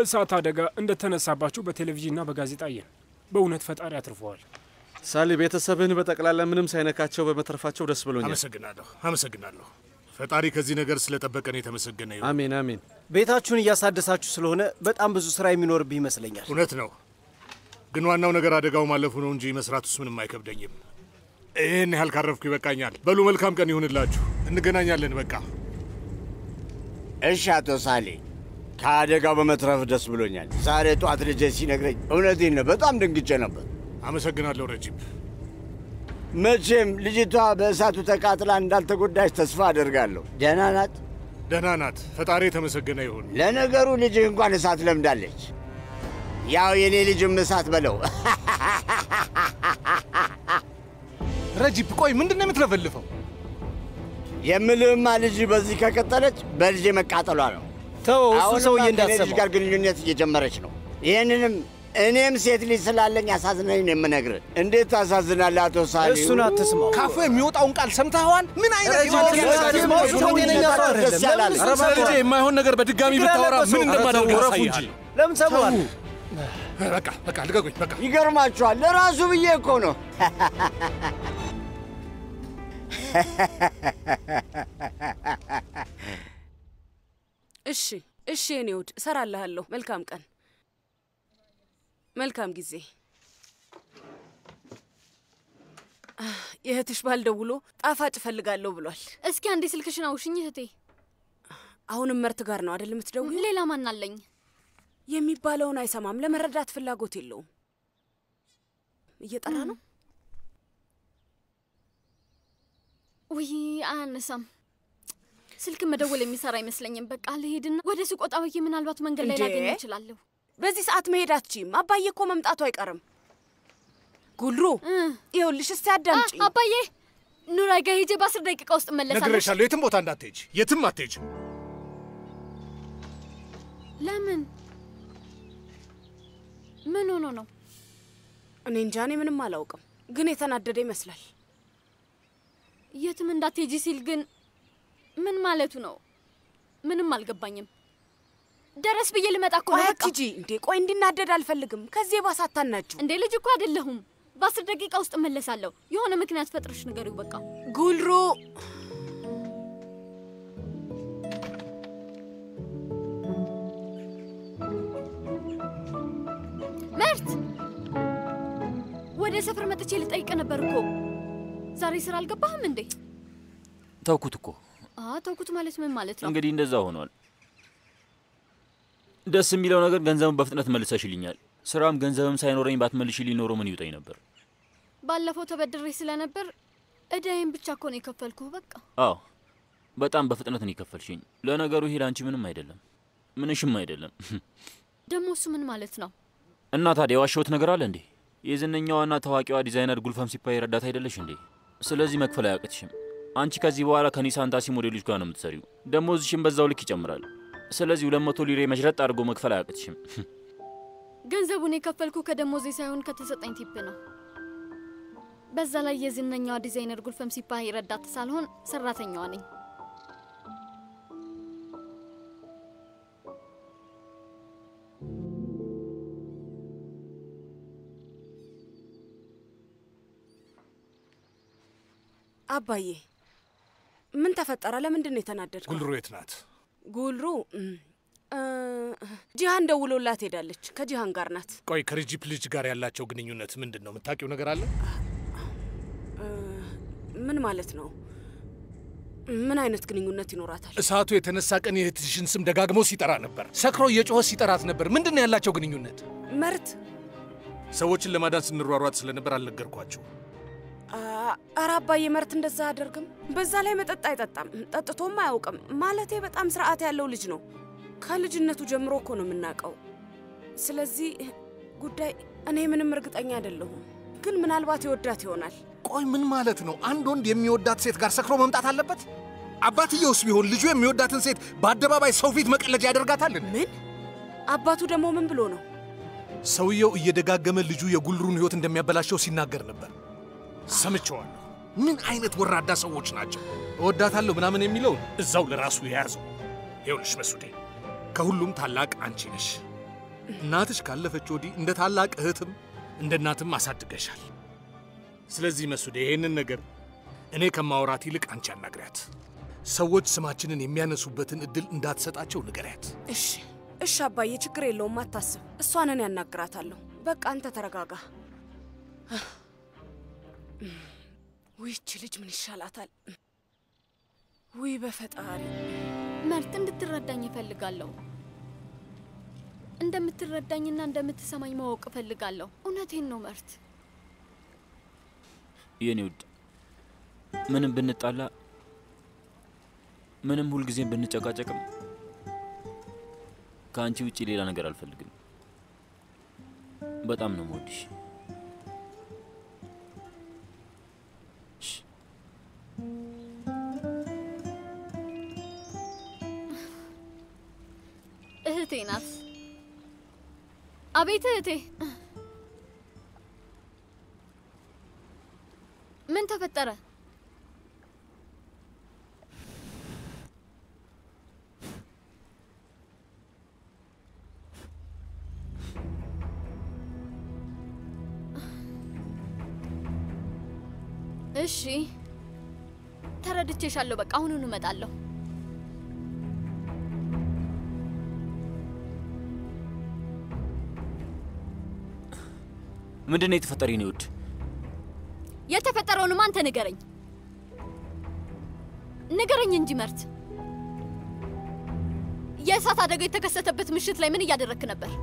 እሳት አደጋ እንደተነሳባችሁ በቴሌቪዥንና በጋዜጣ አየን። በእውነት ፈጣሪ አትርፈዋል። ሳሊ፣ ቤተሰብህን በጠቅላላ ምንም ሳይነካቸው በመትረፋቸው ደስ ብሎኛል። አመሰግናለሁ፣ አመሰግናለሁ። ፈጣሪ ከዚህ ነገር ስለጠበቀን የተመሰገነ ይሁን። አሜን አሜን። ቤታችሁን እያሳደሳችሁ ስለሆነ በጣም ብዙ ስራ የሚኖርብህ ይመስለኛል። እውነት ነው፣ ግን ዋናው ነገር አደጋው ማለፉ ነው እንጂ መስራቱስ ምንም አይከብደኝም። ይህን ያህል ካረፍኩ ይበቃኛል። በሉ መልካም ቀን ይሁንላችሁ። እንገናኛለን። በቃ እሺ አቶ ሳሌ ከአደጋው በመትረፍ ደስ ብሎኛል። ዛሬ ጠዋት ልጄ ሲነግረኝ እውነቴን ነው፣ በጣም ደንግጬ ነበር። አመሰግናለሁ ረጂብ። መቼም ልጅቷ በእሳቱ ተቃጥላ እንዳልተጎዳች ተስፋ አደርጋለሁ። ደህና ናት? ደህና ናት። ፈጣሪ የተመሰገነ ይሁን። ለነገሩ ልጅህ እንኳን እሳት ለምዳለች። ያው የኔ ልጅም እሳት በለው። ረጂብ ቆይ፣ ምንድን ነው የምትለፈልፈው? የምልህማ ልጅ በዚህ ከቀጠለች በልጄ መቃጠሏ ነው። ተው፣ እሱ አሁንማ ሰውዬ ከኔ ልጅ እንዳሰማው ጋር ግንኙነት እየጀመረች ነው። ይህንንም እኔም ሴት ልጅ ስላለኝ አሳዝነኝ ነው የምነግርህ። እንዴት ታሳዝናለህ አቶ ሳሊ። እሱን አትስማው። ካፉ የሚወጣውን ቃል ሰምተኸዋል? ምን አይነት ረጂብ የማለት ግን ነገር አትስማው፣ ነው? እሱ ጤነኛ ሰው አይደለም። ደስ ያላለ ለምን ኧረ ልጄ የማይሆን ነገር በድጋሚ ችግር ብታወራ ያለበት ምን ሰው። እንደማደርግ ኧረ ተው፣ ያሳይሃል። ለምን ሰማዋል? በቃ በቃ ልቀቁኝ። በቃ ይገርማችኋል፣ ለራሱ ብዬ እኮ ነው። እሺ እሺ፣ የኔ ውድ እሰራልሃለሁ። መልካም ቀን፣ መልካም ጊዜ። አህ፣ የእህትሽ ባል ደውሎ ጣፋጭ እፈልጋለሁ ብሏል። እስኪ አንዴ ስልክሽን አውሽኝ እህቴ። አሁንም መርት ጋር ነው አይደል የምትደውይው? ሌላ ማን አለኝ? የሚባለውን አይሰማም። ለመረዳት ፍላጎት የለውም። እየጠራ ነው። ውይ አያነሳም። ስልክ መደወል የሚሰራ አይመስለኝም። በቃ ልሄድና ወደ ሱቅ ወጣ ብዬ ምናልባት መንገድ ላይ እንዴ? ላገኘው እችላለሁ። በዚህ ሰዓት መሄድ አትችይም። አባዬ እኮ መምጣቱ አይቀርም። ጉልሩ ይኸውልሽ፣ እስቲ አዳምጪኝ። አ- አባዬ ኑራ ጋ ሄጄ በአስር ደቂቃ ውስጥ እመለሳለሁ። ነግሬሻለሁ። የትም ቦታ እንዳትሄጅ፣ የትም አትሄጅ። ለምን? ምን ሆኖ ነው? እኔ እንጃ፣ እኔ ምንም አላውቅም፣ ግን የተናደደ ይመስላል። የትም እንዳትሄጂ ሲል ግን ምን ማለቱ ነው? ምንም አልገባኝም። ደረስ ብዬ ልመጣ እኮ ነው። ቆይ በቃ አትሂጂ እንዴ! ቆይ እንዲናደድ አልፈልግም። ከዚህ የባሰ አታናጁ። እንዴ ልጅ እኮ አይደለሁም። በአስር ደቂቃ ውስጥ እመለሳለሁ። የሆነ ምክንያት ፈጥረሽ ንገሪው። በቃ ጉልሩ መርት ወደ ሰፈር መጥቼ ልጠይቅ ነበር እኮ። ዛሬ ስራ አልገባህም እንዴ? ተውኩት እኮ አ ተውኩት ማለት ምን ማለት ነው? እንግዲህ እንደዛ ሆኗል። ደስ የሚለው ነገር ገንዘብን በፍጥነት መልሰሽልኛል። ስራም ገንዘብም ሳይኖረኝ ባትመልሽልኝ ኖሮ ምን ይውጠኝ ነበር? ባለፈው ተበድሬ ስለነበር እዳዬን ብቻ እኮ ነው የከፈልኩህ። በቃ አዎ በጣም በፍጥነት ነው የከፈልሽኝ። ለነገሩ ይሄ ለአንቺ ምንም አይደለም፣ ምንሽም አይደለም። ደግሞ እሱ ምን ማለት ነው? እና ታዲያ የዋሸሁት ነገር አለ እንዴ? የዝነኛዋና ታዋቂዋ ዲዛይነር ጉልፈም ሲፓይ ረዳት አይደለሽ እንዴ? ስለዚህ መክፈል አያቅትሽም። አንቺ ከዚህ በኋላ ከኒሳን ታሲ ሞዴሎች ጋር ነው የምትሰሪው። ደሞዝሽም በዛው ልክ ይጨምራል። ስለዚህ ሁለት መቶ ሊሬ መሽረጥ አድርጎ መክፈል አያቅትሽም። ገንዘቡን የከፈልኩ ከደሞዜ ሳይሆን ከተሰጠኝ ቲፕ ነው። በዛ ላይ የዝነኛዋ ዲዛይነር ጉልፈም ሲፓይ ረዳት ሳልሆን ሰራተኛዋ ነኝ። አባዬ ምን ተፈጠረ? ለምንድን ነው የተናደድከው? ጉልሩ የት ናት? ጉልሩ እም፣ እ፣ ጂሃን ደውሎላት ሄዳለች። ከጂሃን ጋር ናት። ቆይ ከሪጂፕ ልጅ ጋር ያላቸው ግንኙነት ምንድን ነው? የምታውቂው ነገር አለ? እ፣ ምን ማለት ነው? ምን አይነት ግንኙነት ይኖራታል? እሳቱ የተነሳ ቀን የእህትሽን ስም ደጋግሞ ሲጠራ ነበር። ሰክሮ እየጮኸ ሲጠራት ነበር። ምንድን ነው ያላቸው ግንኙነት? መርት ሰዎችን ለማዳን ስንሯሯጥ ስለነበር አልነገርኳቸው። አ- ኧረ አባዬ መርት እንደዛ አያደርግም። በዛ ላይ መጠጥ አይጠጣም፣ ጠጥቶም አያውቅም። ማለቴ በጣም ስርዓት ያለው ልጅ ነው። ከልጅነቱ ጀምሮ እኮ ነው የምናውቀው። ስለዚህ ጉዳይ እኔ ምንም እርግጠኛ አይደለሁም፣ ግን ምናልባት ይወዳት ይሆናል። ቆይ ምን ማለት ነው? አንድ ወንድ የሚወዳት ሴት ጋር ሰክሮ መምጣት አለበት? አባትየውስ ቢሆን ልጁ የሚወዳትን ሴት በአደባባይ ሰው ፊት መቀለጃ ያደርጋታል? ምን? አባቱ ደግሞ ምን ብሎ ነው? ሰውየው እየደጋገመ ልጁ የጉልሩን ሕይወት እንደሚያበላሸው ሲናገር ነበር። ሰምቼዋለሁ። ምን አይነት ወራዳ ሰዎች ናቸው? እወዳታለሁ ምናምን የሚለውን እዛው ለራሱ የያዘው። ይኸውልሽ መሱዴ፣ ከሁሉም ታላቅ አንቺ ነሽ። እናትሽ ካለፈች ወዲህ እንደ ታላቅ እህትም እንደ እናትም አሳድገሻል። ስለዚህ መሱዴ ይሄንን ነገር እኔ ከማውራት ይልቅ አንቺ አናግሪያት። ሰዎች ስማችንን የሚያነሱበትን እድል እንዳትሰጣቸው ንገሪያት። እሺ እሺ አባዬ፣ ችግር የለውም አታስብ። እሷንን ያናግራታለሁ። በቃ አንተ ተረጋጋ። ውይ ይቺ ልጅ ምን ይሻላታል? ውይ በፈጣሪ መርት እንድትረዳኝ እፈልጋለሁ። እንደምትረዳኝና እንደምትሰማኝ ማወቅ እፈልጋለሁ። እውነቴን ነው መርት። የኔ ውድ ምንም ብንጣላ ምንም ሁልጊዜም ብንጨቃጨቅም ከአንቺ ውጭ ሌላ ነገር አልፈልግም። በጣም ነው የምወድሽ። እህቴ ናት። አቤት እህቴ፣ ምን ተፈጠረ? እሺ ተረድቼሻለሁ። በቃ አሁኑኑ እመጣለሁ። ምንድን ነው የተፈጠረ? የኔ ውድ የተፈጠረውንም አንተ ንገረኝ፣ ንገረኝ እንጂ መርት። የእሳት አደጋ የተከሰተበት ምሽት ላይ ምን እያደረግክ ነበር?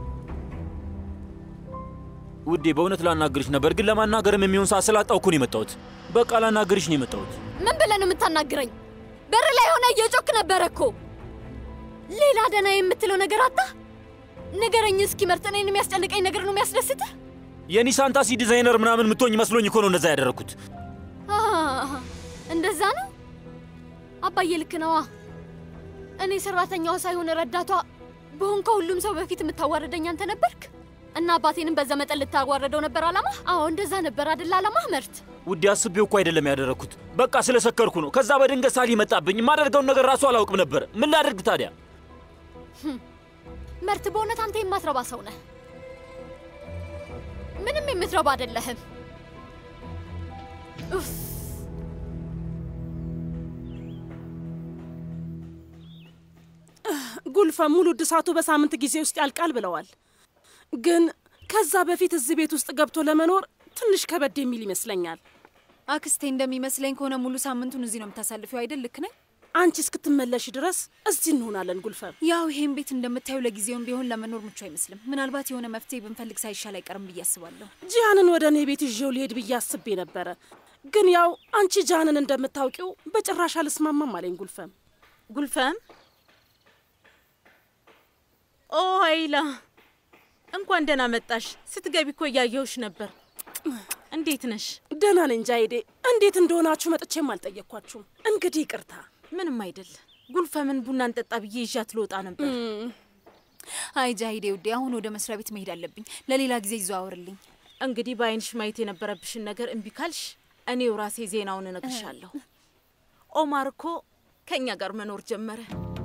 ውዴ፣ በእውነት ላናግርሽ ነበር፣ ግን ለማናገርም የሚሆን ሰዓት ስላጣሁ እኮ ነው የመጣሁት። በቃ ላናግርሽ ነው የመጣሁት። ምን ብለህ ነው የምታናግረኝ? በር ላይ ሆነ እየጮክ ነበረ እኮ። ሌላ ደህና የምትለው ነገር አጣ? ንገረኝ እስኪ መርት። እኔን የሚያስጨንቀኝ ነገር ነው የሚያስደስትህ? የኒሳን ታክሲ ዲዛይነር ምናምን የምትሆኝ መስሎኝ እኮ ነው እንደዛ ያደረግኩት። አሃ፣ እንደዛ ነው። አባዬ ልክ ነዋ። እኔ ሰራተኛዋ ሳይሆን ረዳቷ በሆን ከሁሉም ሰው በፊት የምታዋርደኝ አንተ ነበርክ እና አባቴንም በዛ መጠን ልታዋረደው ነበር አላማ? አዎ እንደዛ ነበር አደለ አላማህ መርት? ውዴ፣ አስቤው እኮ አይደለም ያደረግኩት። በቃ ስለሰከርኩ ነው። ከዛ በድንገት ሳሊ መጣብኝ። የማደርገውን ነገር ራሱ አላውቅም ነበር። ምን ላደርግ ታዲያ? መርት፣ በእውነት አንተ የማትረባ ሰው ነህ። ምንም የምትረባ አይደለህም። ኡፍ ጉልፈ ሙሉ እድሳቱ በሳምንት ጊዜ ውስጥ ያልቃል ብለዋል። ግን ከዛ በፊት እዚህ ቤት ውስጥ ገብቶ ለመኖር ትንሽ ከበድ የሚል ይመስለኛል። አክስቴ እንደሚመስለኝ ከሆነ ሙሉ ሳምንቱን እዚህ ነው የምታሳልፊው አይደል? ልክ ነኝ? አንቺ እስክትመለሽ ድረስ እዚህ እንሆናለን ጉልፈም። ያው ይሄን ቤት እንደምታየው ለጊዜውም ቢሆን ለመኖር ምቹ አይመስልም። ምናልባት የሆነ መፍትሄ ብንፈልግ ሳይሻል አይቀርም ብዬ አስባለሁ። ጂያንን ወደ እኔ ቤት ይዤው ሊሄድ ብዬ አስቤ ነበረ። ግን ያው አንቺ ጃንን እንደምታውቂው በጭራሽ አልስማማም አለኝ ጉልፈም። ጉልፈም ኦ ሀይላ እንኳን ደህና መጣሽ። ስትገቢ እኮ እያየሁሽ ነበር። እንዴት ነሽ? ደህና ነኝ ጃይዴ። እንዴት እንደሆናችሁ መጥቼም አልጠየቅኳችሁም። እንግዲህ ይቅርታ። ምንም አይደል። ጉልፈምን ቡና እንጠጣ ብዬ ይዣት ልወጣ ነበር። አይ ጃሂዴ ውዴ፣ አሁን ወደ መስሪያ ቤት መሄድ አለብኝ። ለሌላ ጊዜ ይዘዋወርልኝ። እንግዲህ በአይንሽ ማየት የነበረብሽን ነገር እምቢ ካልሽ እኔው ራሴ ዜናውን እነግርሻለሁ። ኦማር እኮ ከእኛ ጋር መኖር ጀመረ።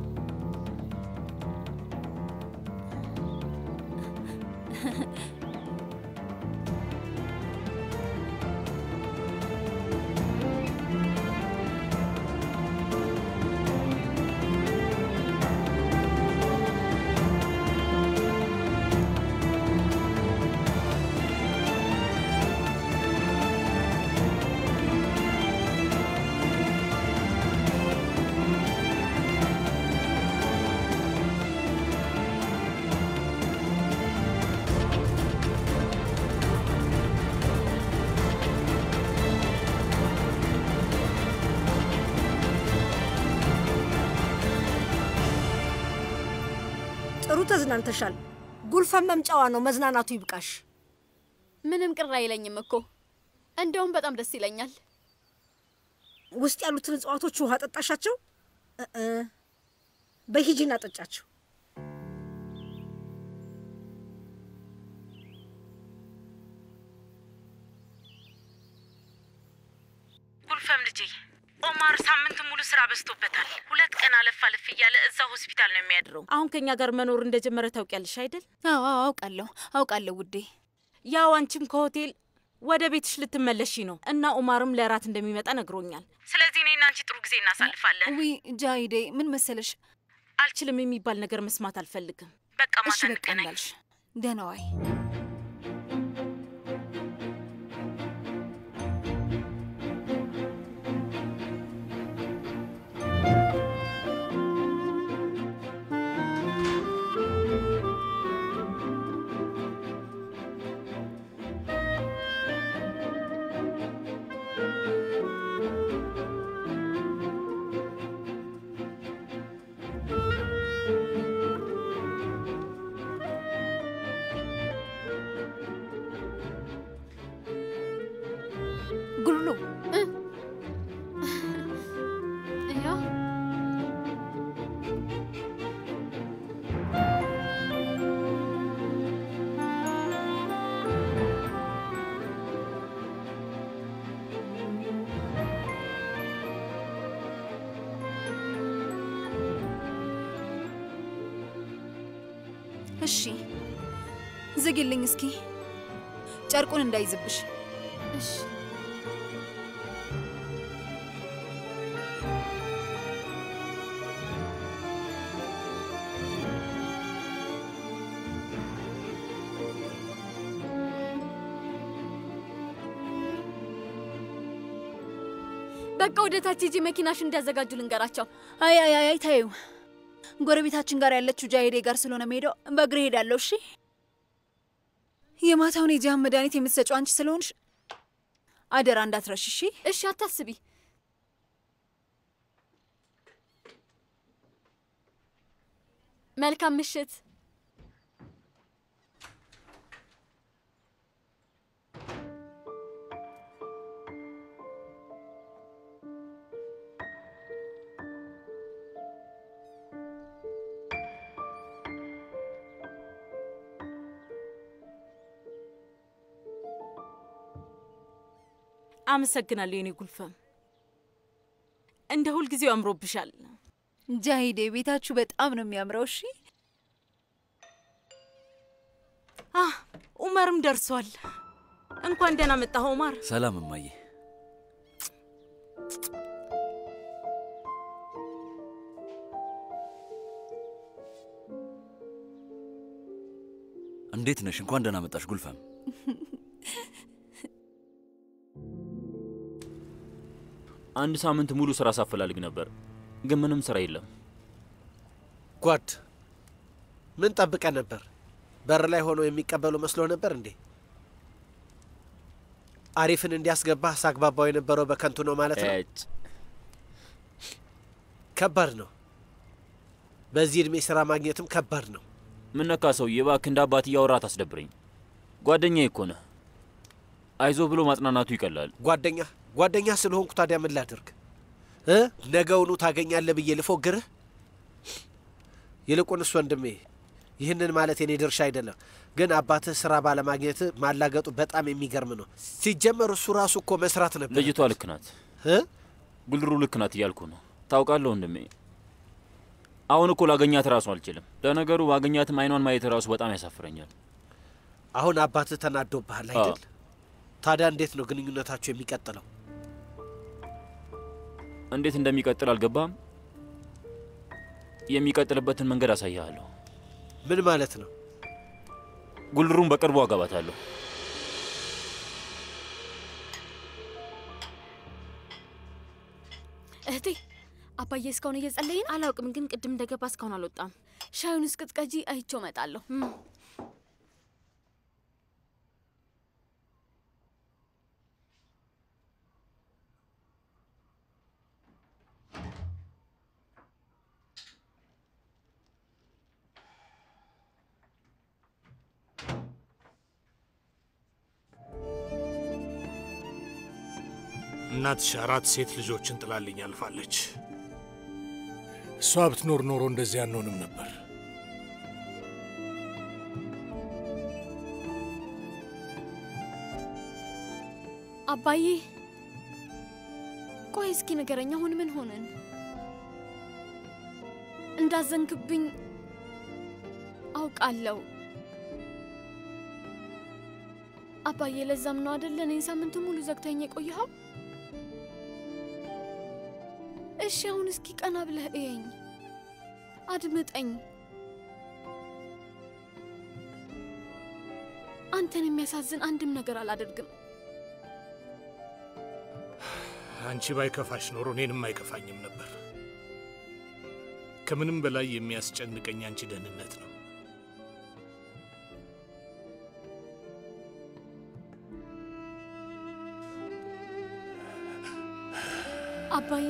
ጥሩ ተዝናንተሻል። ጉልፈን መምጫዋ ነው። መዝናናቱ ይብቃሽ። ምንም ቅር አይለኝም እኮ እንደውም በጣም ደስ ይለኛል። ውስጥ ያሉትን እጽዋቶች ውሃ ጠጣሻቸው? እ በሂጂና ጠጫቸው። ጉልፈም ልጄ ኦማር ሳምንት ሙሉ ስራ በዝቶበታል። ሁለት ቀን አለፍ አለፍ እያለ እዛ ሆስፒታል ነው የሚያድረው። አሁን ከኛ ጋር መኖር እንደጀመረ ታውቂያለሽ አይደል? አዎ አውቃለሁ አውቃለሁ ውዴ። ያው አንቺም ከሆቴል ወደ ቤትሽ ልትመለሺ ነው እና ኡማርም ለራት እንደሚመጣ ነግሮኛል። ስለዚህ እኔና አንቺ ጥሩ ጊዜ እናሳልፋለን። ዊ ጃሂዴ፣ ምን መሰለሽ፣ አልችልም የሚባል ነገር መስማት አልፈልግም። በቃ እሺ ማታ በቃ እንዳልሽ። ደህና ዋይ። ጉሉ ያው እሺ ዝጊልኝ እስኪ ጨርቁን እንዳይዝብሽ። እሺ በቃ ወደ ታች ሂጂ፣ መኪናሽ እንዲያዘጋጁ ልንገራቸው። አይ አይ አይ ታዩ ጎረቤታችን ጋር ያለችው ጃሄዴ ጋር ስለሆነ መሄደው በእግሬ ሄዳለሁ። እሺ የማታውን የጃም መድኃኒት የምትሰጪው አንቺ ስለሆንሽ አደራ እንዳትረሽ። እሺ እሺ፣ አታስቢ። መልካም ምሽት። አመሰግናለሁ የኔ ጉልፈም። እንደ ሁልጊዜው አምሮብሻል። ጃሂዴ ቤታችሁ በጣም ነው የሚያምረው። እሺ አህ ኡመርም ደርሷል። እንኳን ደህና መጣህ ኡማር። ሰላም እማዬ። እንዴት ነሽ? እንኳን ደህና መጣሽ ጉልፈም። አንድ ሳምንት ሙሉ ስራ ሳፈላልግ ነበር፣ ግን ምንም ስራ የለም። ጓድ ምን ጠብቀ ነበር? በር ላይ ሆኖ የሚቀበሉ መስሎ ነበር እንዴ? አሪፍን እንዲያስገባህ ሳግባባው የነበረው በከንቱ ነው ማለት ነው። እጭ ከባድ ነው። በዚህ እድሜ ስራ ማግኘትም ከባድ ነው። ምን ነካ ሰውዬ? እባክህ እንደ አባት እያወራ ታስደብረኝ። ጓደኛዬ እኮ ነህ። አይዞ ብሎ ማጽናናቱ ይቀላል። ጓደኛ ጓደኛ ስለሆንኩ ታዲያ ምን ላድርግ እ ነገውኑ ታገኛለህ ብዬ ልፎግርህ? ይልቁንስ ወንድሜ ይህንን ማለት የኔ ድርሻ አይደለም፣ ግን አባትህ ስራ ባለማግኘትህ ማላገጡ በጣም የሚገርም ነው። ሲጀመር እሱ ራሱ እኮ መስራት ነበር። ልጅቷ ልክ ናት፣ እ ጉልሩ ልክ ናት እያልኩ ነው። ታውቃለህ ወንድሜ፣ አሁን እኮ ላገኛት ራሱ አልችልም። ለነገሩ ባገኛትም አይኗን ማየት ራሱ በጣም ያሳፍረኛል። አሁን አባትህ ተናዶብሃል አይደል? ታዲያ እንዴት ነው ግንኙነታችሁ የሚቀጥለው? እንዴት እንደሚቀጥል አልገባም። የሚቀጥልበትን መንገድ አሳያለሁ። ምን ማለት ነው? ጉልሩን በቅርቡ አገባታለሁ። እህቴ አባዬ እስካሁን እየጸለይ ነው? አላውቅም፣ ግን ቅድም እንደገባ እስካሁን አልወጣም። ሻዩን እስቅጥቀጂ አይቼው እመጣለሁ። እናትሽ አራት ሴት ልጆችን ጥላልኝ አልፋለች። እሷ ብትኖር ኖሮ እንደዚህ አንሆንም ነበር። አባዬ ቆይ እስኪ ንገረኝ፣ አሁን ምን ሆነን? እንዳዘንክብኝ አውቃለሁ አባዬ። ለዛም ነው አደለ እኔን ሳምንቱ ሙሉ ዘግተኝ የቆየኸው? እሺ አሁን እስኪ ቀና ብለህ እየኝ፣ አድምጠኝ። አንተን የሚያሳዝን አንድም ነገር አላደርግም። አንቺ ባይከፋሽ ኖሮ እኔንም አይከፋኝም ነበር። ከምንም በላይ የሚያስጨንቀኝ አንቺ ደህንነት ነው። አባዬ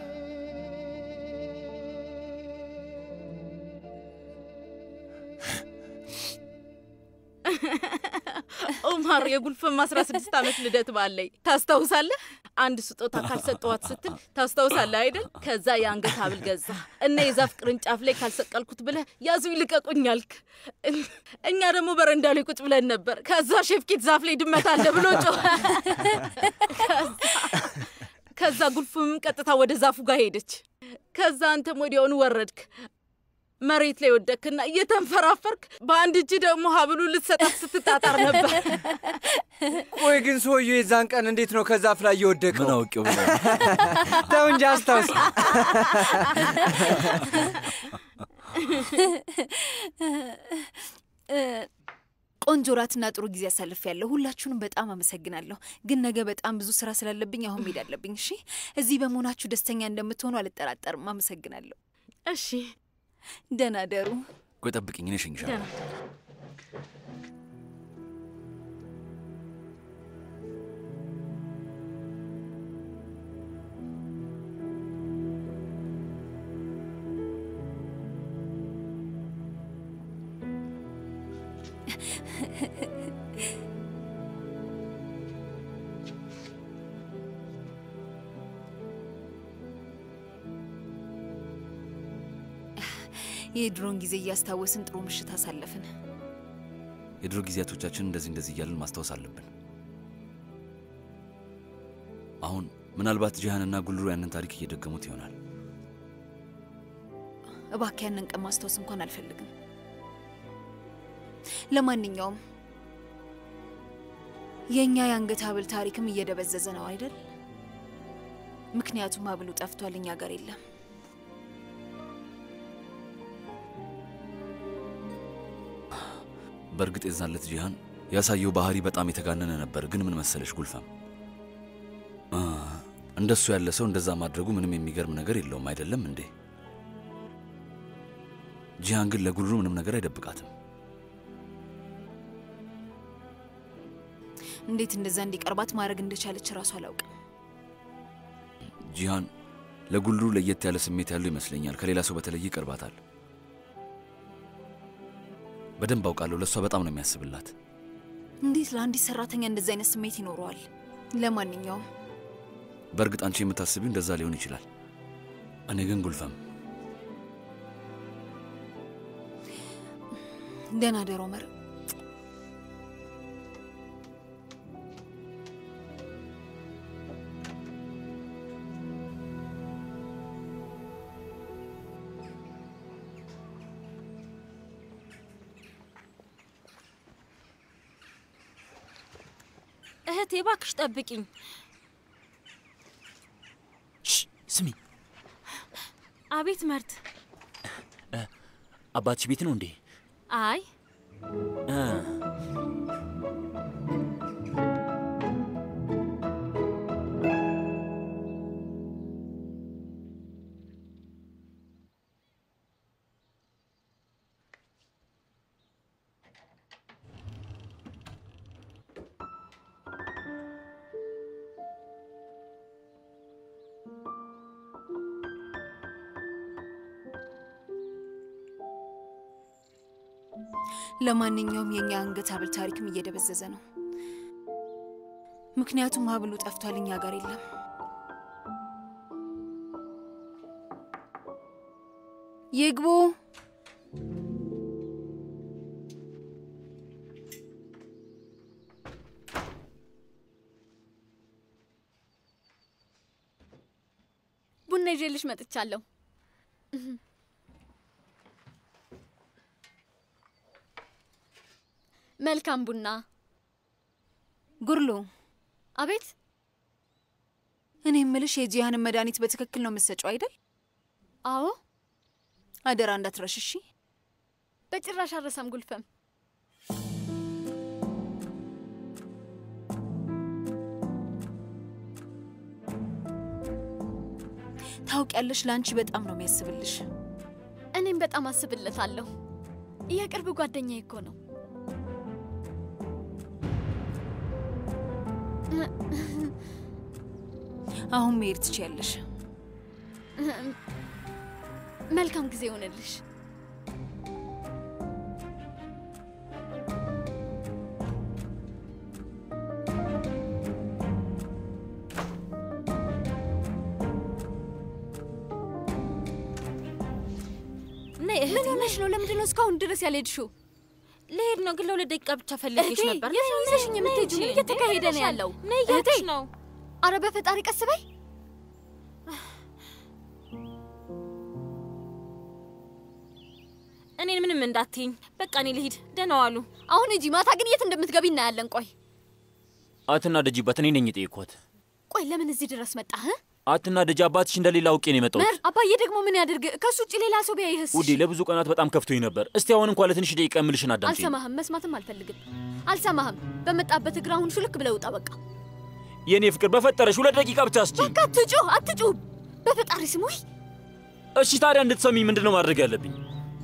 ኦማር የጉልፈም አስራ ስድስት ዓመት ልደት ባለኝ ታስታውሳለህ? አንድ ስጦታ ካልሰጠዋት ስትል ታስታውሳለህ አይደል? ከዛ የአንገት ሐብል ገዛ እና የዛፍ ቅርንጫፍ ላይ ካልሰቀልኩት ብለህ ያዙኝ ልቀቁኝ አልክ። እኛ ደግሞ በረንዳ ላይ ቁጭ ብለን ነበር። ከዛ ሼፍኪት ዛፍ ላይ ድመት አለ ብሎ ጮኸ። ከዛ ጉልፍምም ቀጥታ ወደ ዛፉ ጋር ሄደች። ከዛ አንተም ወዲያውኑ ወረድክ። መሬት ላይ ወደክና እየተንፈራፈርክ በአንድ እጅ ደግሞ ሀብሉ ልትሰጣት ስትጣጣር ነበር። ቆይ ግን ሰውዬው የዛን ቀን እንዴት ነው ከዛፍ ላይ እየወደቀው? ምን አውቄው ብለህ ተው እንጂ አስታውስ። ቆንጆ ራትና ጥሩ ጊዜ አሳልፍ ያለሁ። ሁላችሁንም በጣም አመሰግናለሁ። ግን ነገ በጣም ብዙ ስራ ስላለብኝ አሁን መሄድ አለብኝ። እሺ፣ እዚህ በመሆናችሁ ደስተኛ እንደምትሆኑ አልጠራጠርም። አመሰግናለሁ። እሺ፣ ደህና ደሩ። ቆይ ጠብቅኝ፣ እኔ እሸኝሻለሁ። የድሮን ጊዜ እያስታወስን ጥሩ ምሽት አሳለፍን። የድሮ ጊዜያቶቻችን እንደዚህ እንደዚህ እያልን ማስታወስ አለብን። አሁን ምናልባት ጂሃንና ጉልሩ ያንን ታሪክ እየደገሙት ይሆናል። እባክህ ያንን ቀን ማስታወስ እንኳን አልፈልግም። ለማንኛውም የእኛ የአንገት ሀብል ታሪክም እየደበዘዘ ነው አይደል? ምክንያቱም ሀብሉ ጠፍቷል፣ እኛ ጋር የለም። በእርግጥ የዛለት ጂሃን ያሳየው ባህሪ በጣም የተጋነነ ነበር። ግን ምን መሰለሽ ጉልፈም፣ እንደሱ ያለ ሰው እንደዛ ማድረጉ ምንም የሚገርም ነገር የለውም አይደለም እንዴ? ጂሃን ግን ለጉልሩ ምንም ነገር አይደብቃትም። እንዴት እንደዛ እንዲቀርባት ማድረግ እንደቻለች እራሱ አላውቅም። ጂሃን ለጉልሩ ለየት ያለ ስሜት ያለው ይመስለኛል። ከሌላ ሰው በተለየ ይቀርባታል። በደንብ አውቃለሁ። ለእሷ በጣም ነው የሚያስብላት። እንዴት ለአንዲት ሰራተኛ እንደዚህ አይነት ስሜት ይኖረዋል? ለማንኛውም በእርግጥ አንቺ የምታስቢው እንደዛ ሊሆን ይችላል። እኔ ግን ጉልፈም ደህና ደሮ መር እህቴ እባክሽ ጠብቂኝ። ስሚ፣ አቤት መርት። አባትሽ ቤት ነው እንዴ? አይ እ ለማንኛውም የእኛ አንገት ሀብል ታሪክም እየደበዘዘ ነው። ምክንያቱም ሀብሉ ጠፍቷል፣ እኛ ጋር የለም። ይግቡ። ቡና ይዤልሽ መጥቻለሁ። መልካም ቡና። ጉርሉ፣ አቤት። እኔ የምልሽ የጂሃንን መድኃኒት በትክክል ነው የምትሰጪው አይደል? አዎ። አደራ እንዳትረሽ እሺ። በጭራሽ አረሳም ጉልፈም። ታውቂያለሽ፣ ለአንቺ በጣም ነው የሚያስብልሽ። እኔም በጣም አስብለታለሁ። የቅርብ ጓደኛዬ እኮ ነው። አሁን መሄድ ትችያለሽ። መልካም ጊዜ ይሆንልሽ። ነይ እህቴ፣ ምን ሆነሽ ነው? ለምንድን ነው እስካሁን ድረስ ያልሄድሽው? ልሄድ ነው ግን ለሁለት ደቂቃ ብቻ ፈልጌሽ እህቴ፣ ነበር። የት ነው ይዘሽኝ የምትሄጂው? ምን እየተካሄደ ነው ያለው? ነይ እያልኩሽ እህቴ፣ ነው። አረ በፈጣሪ ቀስ በይ። እኔን ምንም እንዳትይኝ። በቃ እኔ ልሂድ። ደህና ዋሉ። አሁን ሂጂ። ማታ ግን የት እንደምትገቢ እናያለን። ቆይ አትናደጂባት። እኔ ነኝ የጠየኳት። ቆይ፣ ለምን እዚህ ድረስ መጣህ? አትናደጂ። አባትሽ እንደሌላ አውቄ ነው የመጣሁት። መር አባዬ ደግሞ ምን ያድርግ? ከሱ ውጭ ሌላ ሰው ቢያይህስ? ውዴ፣ ለብዙ ቀናት በጣም ከፍቶኝ ነበር። እስቲ አሁን እንኳን ለትንሽ ደቂቃ የምልሽን አዳምጪኝ። አልሰማህም፣ መስማትም አልፈልግም። አልሰማህም። በመጣበት እግር አሁን ሹልክ ብለህ ውጣ። በቃ የእኔ ፍቅር፣ በፈጠረሽ ሁለት ደቂቃ ብቻ ስጪኝ። በቃ አትጩህ፣ አትጩህ። በፈጣሪ ስም ውይ እሺ፣ ታዲያ እንድትሰሚኝ ምንድን ነው ማድረግ ያለብኝ?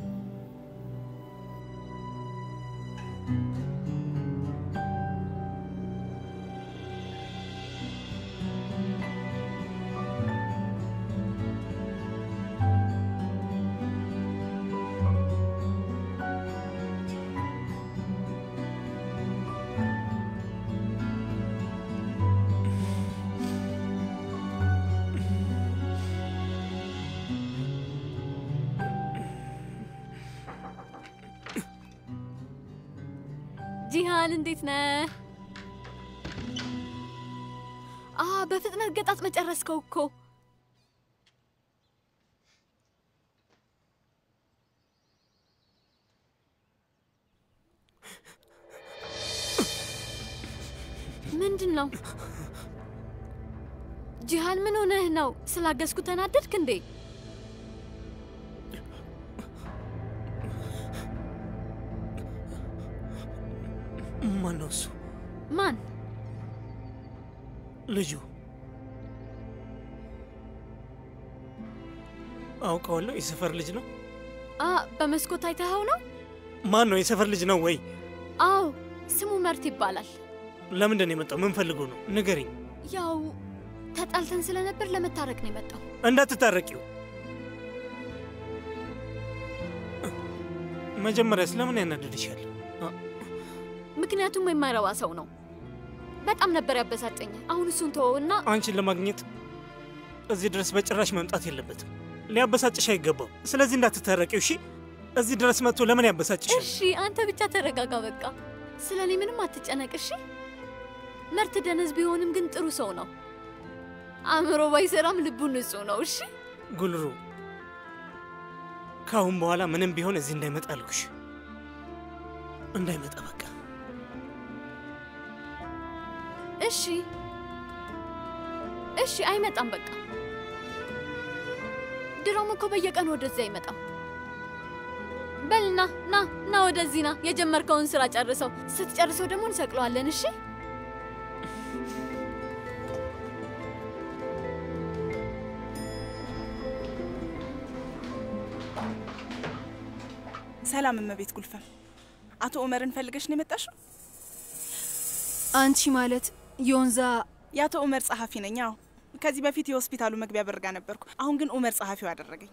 ጂሃን እንዴት ነህ? አ በፍጥነት ገጣጥ መጨረስከው እኮ። ምንድን ነው ጂሃን? ምን ሆነህ ነው? ስላገዝኩ ተናደድክ እንዴ? ማን ነው እሱ? ማን? ልጁ አውቀዋለሁ። የሰፈር ልጅ ነው። አ በመስኮት አይተኸው ነው? ማን ነው? የሰፈር ልጅ ነው ወይ? አዎ፣ ስሙ መርት ይባላል። ለምንድን ነው የመጣው? ምን ፈልጎ ነው? ንገሪኝ። ያው ተጣልተን ስለነበር ለመታረቅ ነው የመጣው። እንዳትታረቂው። መጀመሪያ ስለምን ያናድድሻል? ምክንያቱም የማይረባ ሰው ነው። በጣም ነበር ያበሳጨኝ። አሁን እሱን ተወውና አንቺን ለማግኘት እዚህ ድረስ በጭራሽ መምጣት የለበትም። ሊያበሳጭሽ አይገባው። ስለዚህ እንዳትታረቂው እሺ። እዚህ ድረስ መጥቶ ለምን ያበሳጭሻል? እሺ፣ አንተ ብቻ ተረጋጋ። በቃ ስለ እኔ ምንም አትጨነቅ እሺ። መርት ደነዝ ቢሆንም ግን ጥሩ ሰው ነው። አእምሮ ባይሰራም ልቡ ንጹህ ነው። እሺ ጉልሩ፣ ከአሁን በኋላ ምንም ቢሆን እዚህ እንዳይመጣ አልኩሽ። እንዳይመጣ በቃ እሺ፣ እሺ፣ አይመጣም። በቃ ድሮም እኮ በየቀኑ ወደዚህ አይመጣም። በል ና ና ና፣ ወደዚህ ና። የጀመርከውን ስራ ጨርሰው። ስትጨርሰው ደግሞ እንሰቅለዋለን። እሺ ሰላም እመቤት ጉልፈም፣ አቶ ኡመርን ፈልገሽ ነው የመጣሽው? አንቺ ማለት የወንዛ የአቶ ኡመር ጸሐፊ ነኝ። አዎ፣ ከዚህ በፊት የሆስፒታሉ መግቢያ በርጋ ነበርኩ። አሁን ግን ኡመር ጸሐፊው አደረገኝ።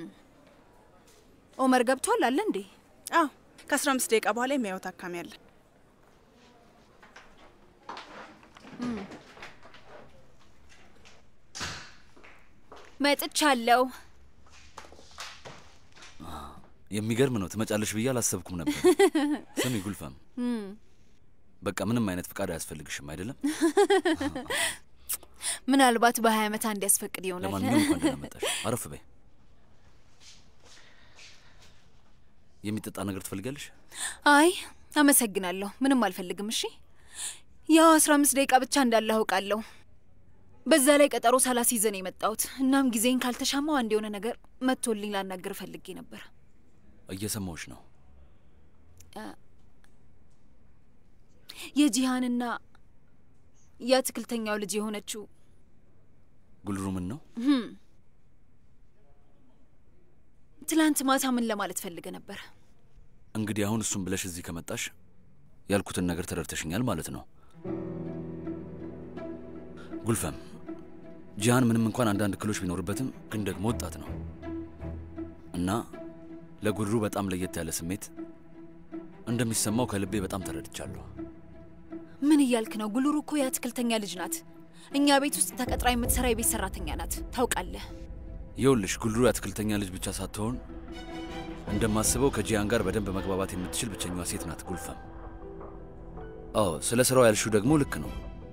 ኦመር ገብቷል አለ እንዴ? አዎ፣ ከአስራ አምስት ደቂቃ በኋላ የሚያየው ታካሚ አለ። መጥቻለሁ። የሚገርም ነው። ትመጫለሽ ብዬ አላሰብኩም ነበር። ስሚ ጉልፈም፣ በቃ ምንም አይነት ፍቃድ አያስፈልግሽም አይደለም? ምናልባት በሀያ ዓመት አንድ ያስፈቅድ ይሆናል። ለማንኛውም እንኳን ደህና መጣሽ። አረፍ በይ። የሚጠጣ ነገር ትፈልጋለሽ? አይ አመሰግናለሁ፣ ምንም አልፈልግም። እሺ ያው አስራ አምስት ደቂቃ ብቻ እንዳለ አውቃለሁ። በዛ ላይ ቀጠሮ ሳላስይዘ ነው የመጣሁት። እናም ጊዜን ካልተሻማው አንድ የሆነ ነገር መጥቶልኝ ላናገር ፈልጌ ነበር። እየሰማሁሽ ነው። የጂሃንና የአትክልተኛው ልጅ የሆነችው ጉልሩ ምን ነው? ህም፣ ትላንት ማታ ምን ለማለት ፈልገ ነበር? እንግዲህ አሁን እሱን ብለሽ እዚህ ከመጣሽ ያልኩትን ነገር ተረድተሽኛል ማለት ነው። ጉልፈም ጂሃን ምንም እንኳን አንዳንድ ክሎች ቢኖርበትም ግን ደግሞ ወጣት ነው እና ለጉድሩ በጣም ለየት ያለ ስሜት እንደሚሰማው ከልቤ በጣም ተረድቻለሁ። ምን እያልክ ነው? ጉልሩ እኮ የአትክልተኛ ልጅ ናት። እኛ ቤት ውስጥ ተቀጥራ የምትሰራ የቤት ሰራተኛ ናት። ታውቃለህ። ይኸውልሽ ጉልሩ የአትክልተኛ ልጅ ብቻ ሳትሆን እንደማስበው ከጂያን ጋር በደንብ መግባባት የምትችል ብቸኛዋ ሴት ናት ጉልፈም። አዎ ስለ ስራው ያልሽው ደግሞ ልክ ነው፣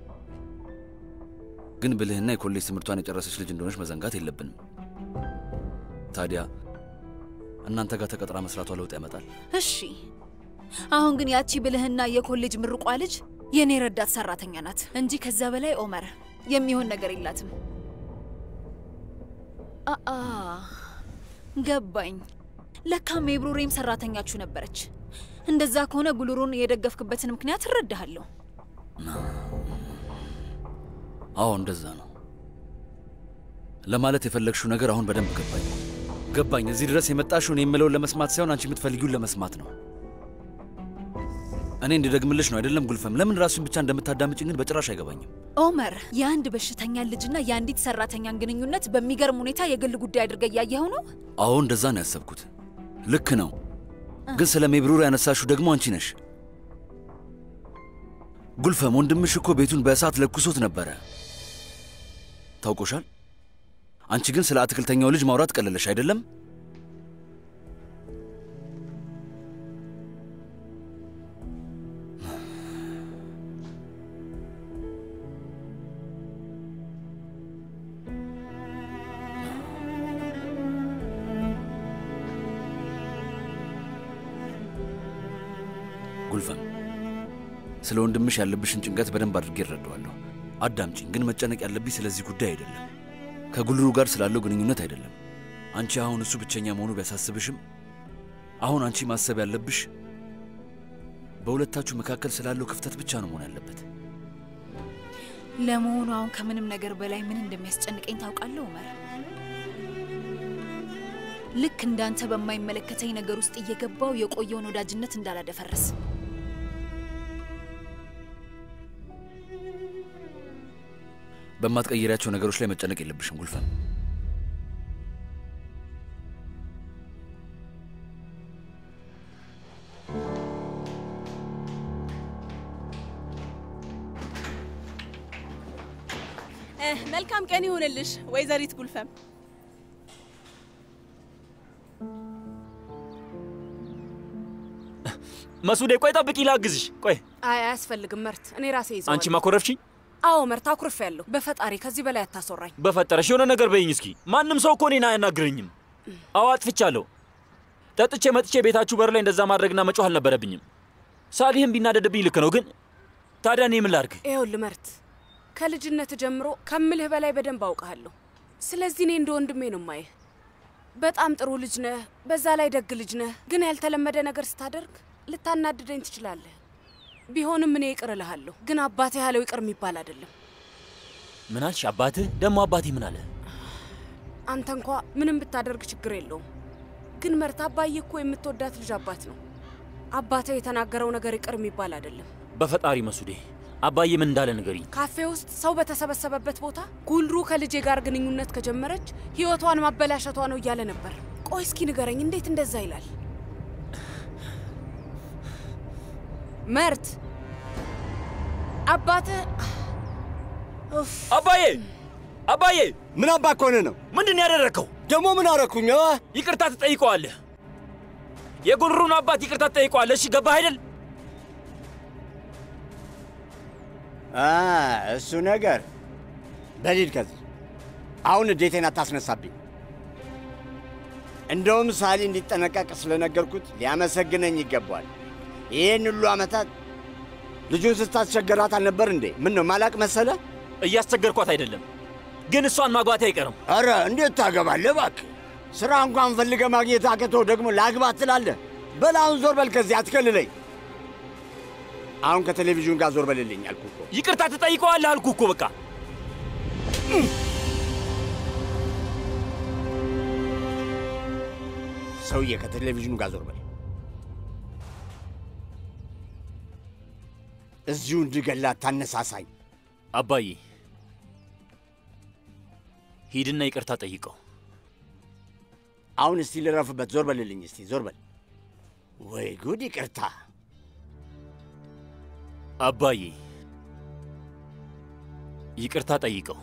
ግን ብልህና የኮሌጅ ትምህርቷን የጨረሰች ልጅ እንደሆነች መዘንጋት የለብንም። ታዲያ እናንተ ጋር ተቀጥራ መስራቷ ለውጥ ያመጣል? እሺ፣ አሁን ግን ያቺ ብልህና የኮሌጅ ምርቋ ልጅ የእኔ ረዳት ሰራተኛ ናት እንጂ ከዛ በላይ ኦመር የሚሆን ነገር የላትም። አአ ገባኝ። ለካ ሜብሩሬም ሰራተኛችሁ ነበረች። እንደዛ ከሆነ ጉልሩን የደገፍክበትን ምክንያት እረዳሃለሁ። አዎ እንደዛ ነው ለማለት የፈለግሽው ነገር አሁን በደንብ ገባኝ ገባኝ። እዚህ ድረስ የመጣሽው እኔ የምለውን ለመስማት ሳይሆን አንቺ የምትፈልጊውን ለመስማት ነው። እኔ እንድደግምልሽ ነው አይደለም ጉልፈም? ለምን ራሱን ብቻ እንደምታዳምጭኝ ግን በጭራሽ አይገባኝም። ኦመር የአንድ በሽተኛ ልጅና የአንዲት ሰራተኛን ግንኙነት በሚገርም ሁኔታ የግል ጉዳይ አድርገ እያየኸው ነው። አዎ እንደዛ ነው ያሰብኩት። ልክ ነው። ግን ስለ ሜብሩር ያነሳሽው ደግሞ አንቺ ነሽ። ጉልፈም ወንድምሽ እኮ ቤቱን በእሳት ለኩሶት ነበረ። ታውቆሻል። አንቺ ግን ስለ አትክልተኛው ልጅ ማውራት ቀለለሽ አይደለም? ጉልፈም ስለ ወንድምሽ ያለብሽን ጭንቀት በደንብ አድርጌ እረዳዋለሁ። አዳምጪኝ። ግን መጨነቅ ያለብኝ ስለዚህ ጉዳይ አይደለም፣ ከጉልሩ ጋር ስላለው ግንኙነት አይደለም። አንቺ አሁን እሱ ብቸኛ መሆኑ ቢያሳስብሽም አሁን አንቺ ማሰብ ያለብሽ በሁለታችሁ መካከል ስላለው ክፍተት ብቻ ነው መሆን ያለበት። ለመሆኑ አሁን ከምንም ነገር በላይ ምን እንደሚያስጨንቀኝ ታውቃለህ ኡመር? ልክ እንዳንተ በማይመለከተኝ ነገር ውስጥ እየገባው የቆየውን ወዳጅነት እንዳላደፈርስ በማትቀይሪያቸው ነገሮች ላይ መጨነቅ የለብሽም ጉልፈም። መልካም ቀን ይሁንልሽ ወይዘሪት ጉልፈም። መሱዴ ቆይ ጠብቂ፣ ላግዝሽ። ቆይ አይ አያስፈልግም መርት፣ እኔ ራሴ ይዘዋለሁ። አንቺ ማኮረፍሽኝ። አዎ መርት፣ አኩርፌያለሁ። በፈጣሪ ከዚህ በላይ አታስወራኝ። በፈጠረሽ የሆነ ነገር በይኝ እስኪ። ማንም ሰው እኮ እኔን አያናግረኝም። አዎ አጥፍቻለሁ። ጠጥቼ መጥቼ ቤታችሁ በር ላይ እንደዛ ማድረግና መጮህ አልነበረብኝም። ሳሊህም ቢናደድብኝ ልክ ነው፣ ግን ታዲያ እኔ ምን ላድርግ? ይኸውልህ መርት፣ ከልጅነት ጀምሮ ከምልህ በላይ በደንብ አውቃለሁ። ስለዚህ እኔ እንደ ወንድሜ ነው ማየህ። በጣም ጥሩ ልጅ ነህ፣ በዛ ላይ ደግ ልጅ ነህ። ግን ያልተለመደ ነገር ስታደርግ ልታናድደኝ ትችላለህ። ቢሆንም እኔ ይቅር እልሃለሁ። ግን አባቴ ያለው ይቅር የሚባል አይደለም። ምን አልሽ? አባትህ ደግሞ አባቴ ምን አለ? አንተ እንኳ ምንም ብታደርግ ችግር የለውም። ግን መርት፣ አባዬ እኮ የምትወዳት ልጅ አባት ነው። አባቴ የተናገረው ነገር ይቅር የሚባል አይደለም። በፈጣሪ መሱዴ፣ አባዬ ምን እንዳለ ንገሪኝ። ካፌ ውስጥ ሰው በተሰበሰበበት ቦታ ጉልሩ ከልጄ ጋር ግንኙነት ከጀመረች ህይወቷን ማበላሸቷ ነው እያለ ነበር። ቆይ እስኪ ንገረኝ፣ እንዴት እንደዛ ይላል? መርት አባትህ አባዬ አባዬ ምን አባ ከሆነ ነው? ምንድን ያደረግከው? ደግሞ ምን አረኩኝ? ይቅርታ ትጠይቀዋለህ። የጉልሩን አባት ይቅርታ ትጠይቀዋለህ። እሺ ገባህ አይደል? እሱ ነገር በሊድ ከዚህ አሁን እዴቴን አታስነሳብኝ። እንደውም ሳሊ እንዲጠነቀቅ ስለነገርኩት ሊያመሰግነኝ ይገባዋል። ይህን ሁሉ ዓመታት ልጁን ስታስቸገራት አልነበር እንዴ? ምን ነው ማላቅ መሰለ? እያስቸገርኳት አይደለም፣ ግን እሷን ማግባቴ አይቀርም። ኧረ እንዴት ታገባለህ? እባክህ ሥራ እንኳን ፈልገ ማግኘት አቅቶ ደግሞ ላግባት ትላለህ? በል አሁን ዞር በል ከዚህ አትከልለኝ። አሁን ከቴሌቪዥን ጋር ዞር በልልኝ አልኩህ እኮ። ይቅርታ ትጠይቀዋለህ አልኩህ እኮ በቃ። ሰውዬ ከቴሌቪዥኑ ጋር ዞር በል። እዚሁ እንድገላት ታነሳሳኝ። አባዬ ሂድና ይቅርታ ጠይቀው። አሁን እስቲ ልረፍበት። ዞር በልልኝ እስቲ ዞር በል። ወይ ጉድ! ይቅርታ አባዬ ይቅርታ ጠይቀው።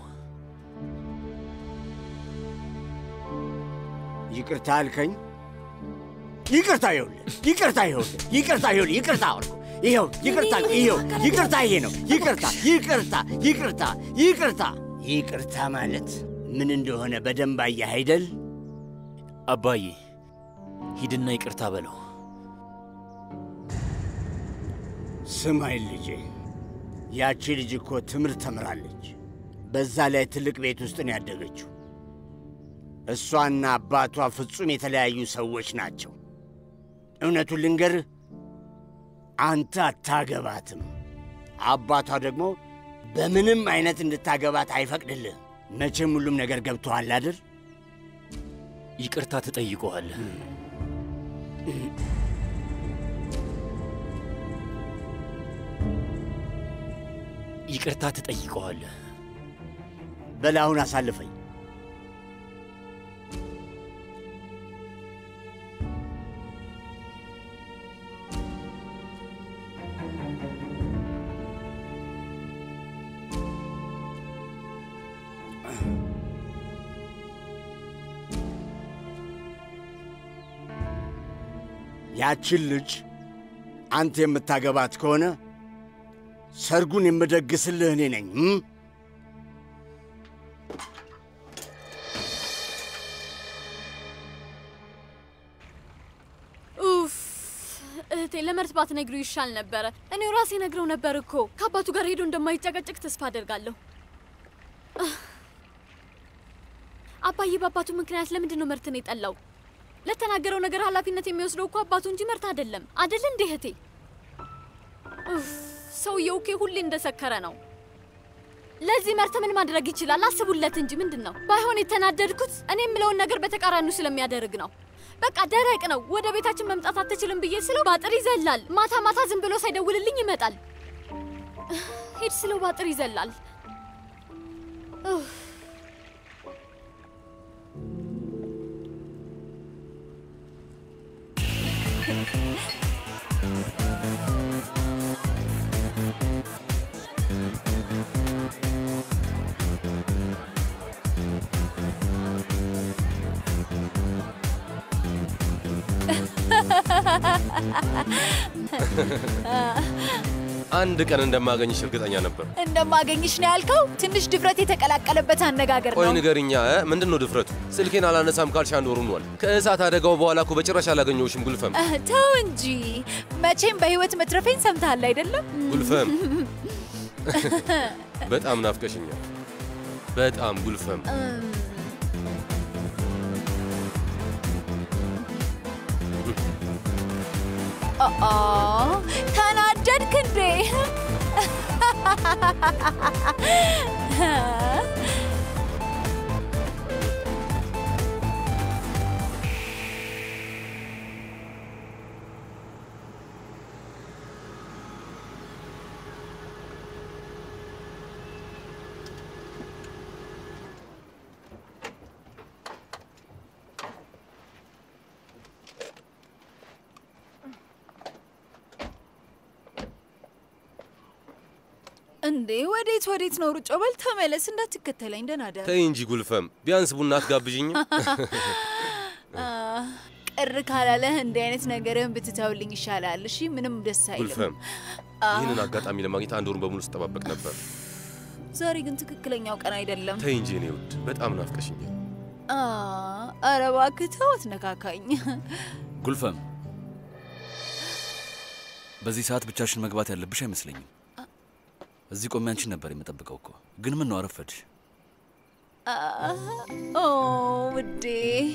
ይቅርታ አልከኝ? ይቅርታ ይኸውልህ፣ ይቅርታ ይኸውልህ፣ ይቅርታ ይኸውልህ፣ ይቅርታ አልኩህ። ይኸው ይቅርታ፣ ይኸው ይቅርታ፣ ይሄ ነው ይቅርታ፣ ይቅርታ፣ ይቅርታ፣ ይቅርታ። ይቅርታ ማለት ምን እንደሆነ በደንብ አየህ አይደል? አባዬ ሂድና ይቅርታ በለው። ስማኝ ልጄ፣ ያቺ ልጅ እኮ ትምህርት ተምራለች። በዛ ላይ ትልቅ ቤት ውስጥ ነው ያደገችው። እሷና አባቷ ፍጹም የተለያዩ ሰዎች ናቸው። እውነቱን ልንገርህ፣ አንተ አታገባትም። አባቷ ደግሞ በምንም አይነት እንድታገባት አይፈቅድልህም። መቼም ሁሉም ነገር ገብቶሃል አይደል? ይቅርታ ትጠይቀዋለህ። ይቅርታ ትጠይቀዋለህ። በል አሁን አሳልፈኝ። ያችን ልጅ አንተ የምታገባት ከሆነ ሰርጉን የምደግስልህ እኔ ነኝ። እም? ኡፍ እህቴ ለመርት ባትነግሪው ይሻል ነበረ። እኔው ራሴ ነግረው ነበር እኮ ከአባቱ ጋር ሄዶ እንደማይጨቀጭቅ ተስፋ አደርጋለሁ። አህ። አባዬ በአባቱ ምክንያት ለምንድን ነው መርትን የጠላው? ለተናገረው ነገር ኃላፊነት የሚወስደው እኮ አባቱ እንጂ መርት አይደለም። አይደል እንዴ እህቴ? ኡፍ ሰውየው እኮ ሁሌ እንደሰከረ ነው። ለዚህ መርት ምን ማድረግ ይችላል? አስቡለት እንጂ ምንድን ነው ባይሆን የተናደድኩት እኔ የምለውን ነገር በተቃራኒው ስለሚያደርግ ነው። በቃ ደረቅ ነው። ወደ ቤታችን መምጣት አትችልም ብዬ ስለው ባጥር ይዘላል። ማታ ማታ ዝም ብሎ ሳይደውልልኝ ይመጣል። ሂድ ስለው ባጥር ይዘላል። ኡፍ። አንድ ቀን እንደማገኝሽ እርግጠኛ ነበር። እንደማገኝሽ ነው ያልከው? ትንሽ ድፍረት የተቀላቀለበት አነጋገር ቆይ ነው። ንገሪኛ፣ እ? ምንድን ነው ድፍረቱ? ስልኬን አላነሳም ካልሽ አንድ ወር ሆኗል። ከእሳት አደጋው በኋላ እኮ በጭራሽ አላገኘሁሽም ጉልፈም። እህ፣ ተው እንጂ መቼም በህይወት መትረፌን ሰምተሃል አይደለም? ጉልፈም በጣም ናፍቀሽኛል። በጣም ጉልፈም። እም፣ ኦ ተናደድክ እንዴ? እንዴ ወዴት ወዴት ነው ሩጮ? በል ተመለስ፣ እንዳትከተለኝ። ደህና ደር። ተይ እንጂ ጉልፈም፣ ቢያንስ ቡና አትጋብዥኝም? አ፣ ቅር ካላለህ እንዲህ አይነት ነገርህን ብትተውልኝ ይሻላል። እሺ፣ ምንም ደስ አይልም። ጉልፈም፣ አ፣ ይህንን አጋጣሚ ለማግኘት አንድ ወሩን በሙሉ ስጠባበቅ ነበር። ዛሬ ግን ትክክለኛው ቀን አይደለም። ተይ እንጂ እኔ ውድ፣ በጣም ናፍቀሽኛል። አ፣ ኧረ እባክህ ተው፣ አትነካካኝ። ጉልፈም፣ በዚህ ሰዓት ብቻሽን መግባት ያለብሽ አይመስለኝም። እዚህ ቆሜ አንቺን ነበር የምጠብቀው እኮ። ግን ምን ነው አረፈድሽ? አ፣ ኦ ውዴ፣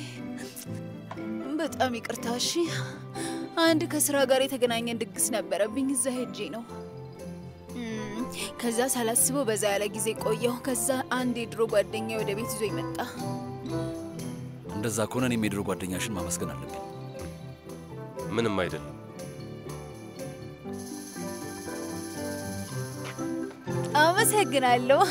በጣም ይቅርታ። እሺ፣ አንድ ከስራ ጋር የተገናኘን ድግስ ነበረብኝ። እዛ ሄጄ ነው። እም፣ ከዛ ሳላስበው በዛ ያለ ጊዜ ቆየሁ። ከዛ አንድ የድሮ ጓደኛ ወደ ቤት ይዞ ይመጣ። እንደዛ ከሆነ እኔም የድሮ ጓደኛሽን ማመስገን አለብኝ። ምንም አይደለም። አመሰግናለሁ።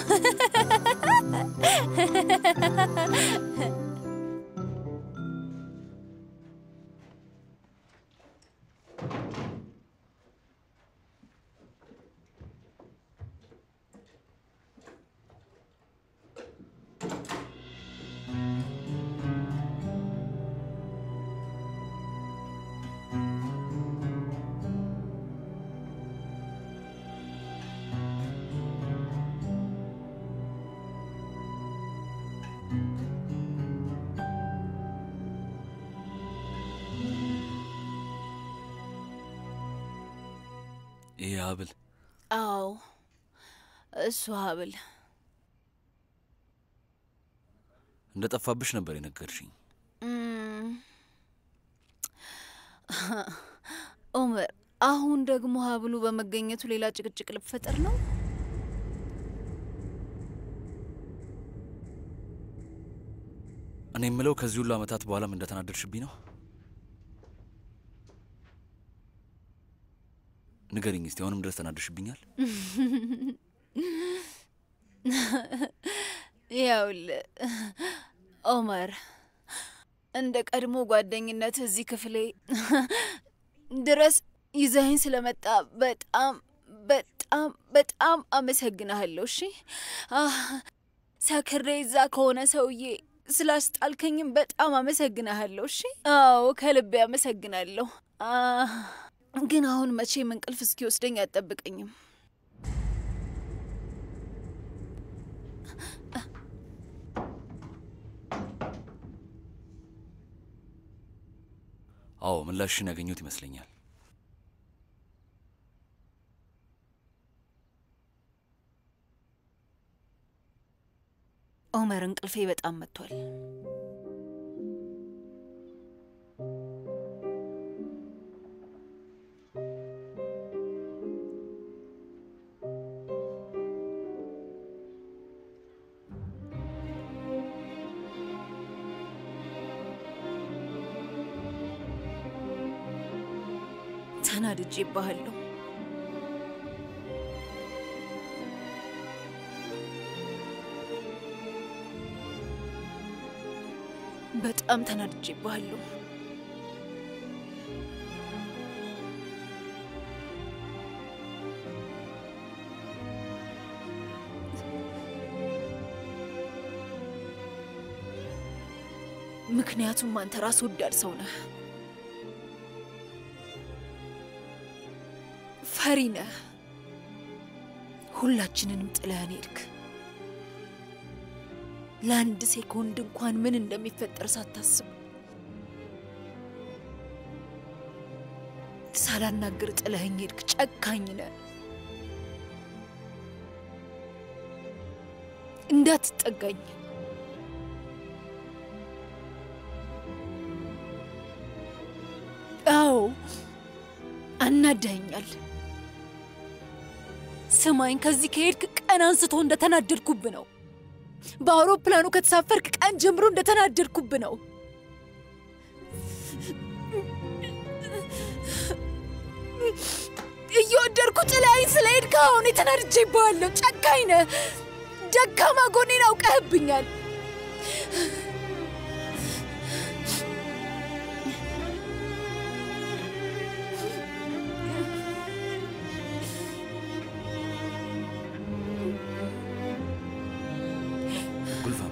ይሄ ሀብል አዎ፣ እሱ ሀብል እንደ ጠፋብሽ ነበር የነገርሽኝ። እም፣ ኡመር፣ አሁን ደግሞ ሀብሉ በመገኘቱ ሌላ ጭቅጭቅ ልፈጠር ነው? እኔ የምለው ከዚህ ሁሉ ዓመታት በኋላም እንደተናደድሽብኝ ነው። ንገሪኝ እስቲ፣ አሁንም ድረስ ተናደድሽብኛል? ያውልህ ኦመር፣ እንደ ቀድሞ ጓደኝነት እዚህ ክፍሌ ድረስ ይዘኸኝ ስለመጣ በጣም በጣም በጣም አመሰግናለሁ። እሺ አህ፣ ሰክሬ እዛ ከሆነ ሰውዬ ስላስጣልከኝም በጣም አመሰግናለሁ። እሺ አዎ፣ ከልቤ አመሰግናለሁ። አህ፣ ግን አሁን መቼም እንቅልፍ እስኪወስደኝ አጠብቀኝም። አዎ ምላሽን ያገኘሁት ይመስለኛል። ኦመር፣ እንቅልፌ በጣም መጥቷል። ተናድጄ ይባሃለሁ። በጣም ተናድጄ ይባሃለሁ። ምክንያቱም አንተ ራስ ወዳድ ሰው ነህ፣ ፈሪ ነህ። ሁላችንንም ጥለህን ሄድክ። ለአንድ ሴኮንድ እንኳን ምን እንደሚፈጠር ሳታስብ ሳላናግር ጥለኸኝ ሄድክ። ጨካኝ ነህ። እንዳትጠጋኝ አዎ አናደኸኛል። ስማኝ፣ ከዚህ ከሄድክ ቀን አንስቶ እንደተናደድኩብ ነው። በአውሮፕላኑ ከተሳፈርክ ቀን ጀምሮ እንደተናደድኩብ ነው። እየወደድኩ ጥላይን ስለሄድክ አሁን የተናድጄ ይባዋለሁ። ጨካኝ ነህ። ደካማ ጎኔን አውቀህብኛል። ጉልፋም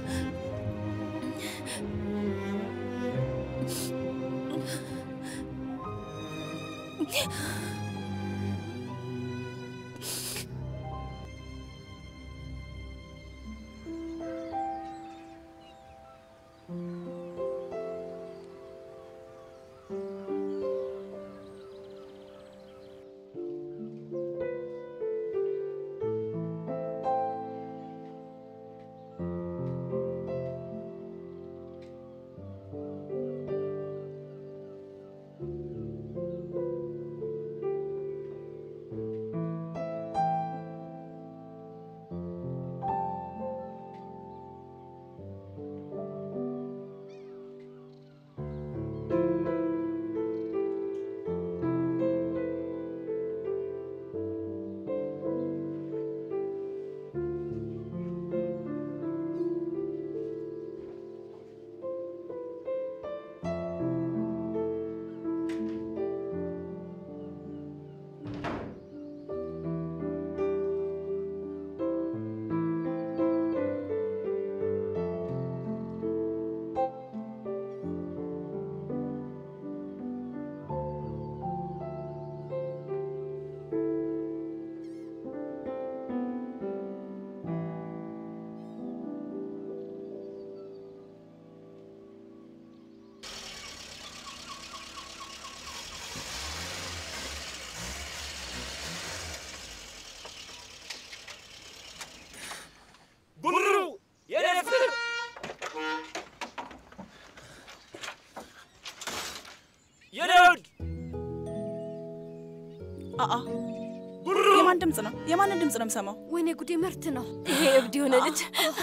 አአ የማን ድምፅ ነው? የማንን ድምፅ ነው የምሰማው? ወይኔ ጉዴ መርት ነው ይሄ እብድ የሆነ ልጅ።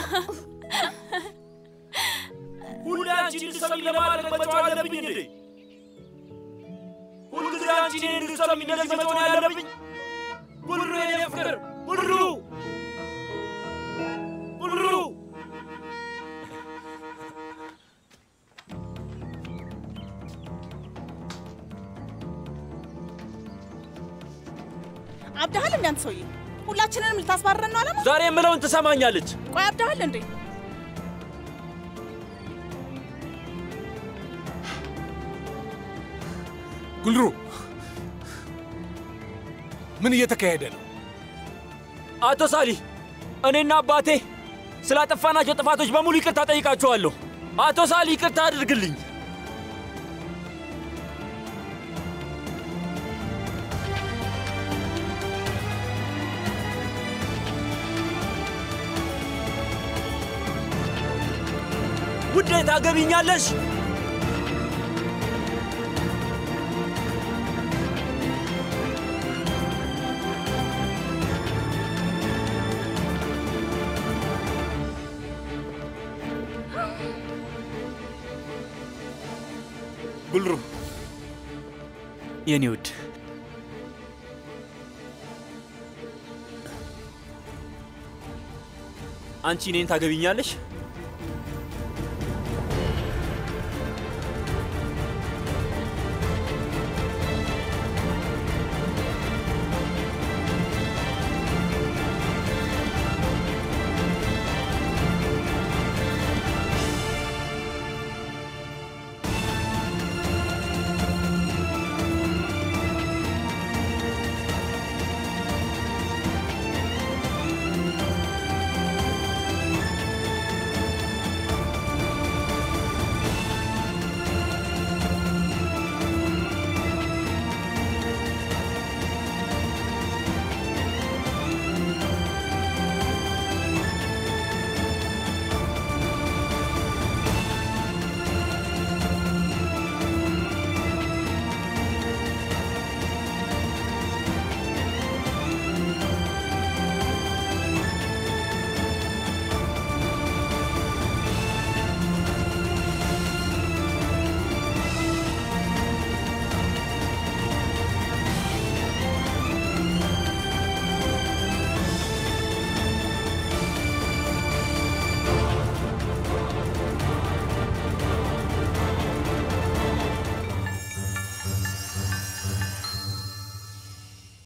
ሁሌ አንቺ እንድትሰሚ ለማድረግ መጫወት አለብኝ እንዴ? ሁልጊዜ አንቺ እኔን እንድትሰሚ እንደዚህ መጫወት ያለብኝ? ጉሉ የኔ ፍቅር ጉሉ ጉሉ አብደሃል እንደ አንተ ሰውዬ፣ ሁላችንንም ልታስባረረን ነው አላማ? ዛሬ የምለውን ትሰማኛለች። ቆይ አብደሃል እንዴ? ጉልሩ ምን እየተካሄደ ነው? አቶ ሳሊ፣ እኔና አባቴ ስላጠፋናቸው ጥፋቶች በሙሉ ይቅርታ ጠይቃችኋለሁ። አቶ ሳሊ ይቅርታ አድርግልኝ። ውዴ ታገቢኛለሽ? ጉልሩ የኔ ውድ አንቺ እኔን ታገቢኛለሽ?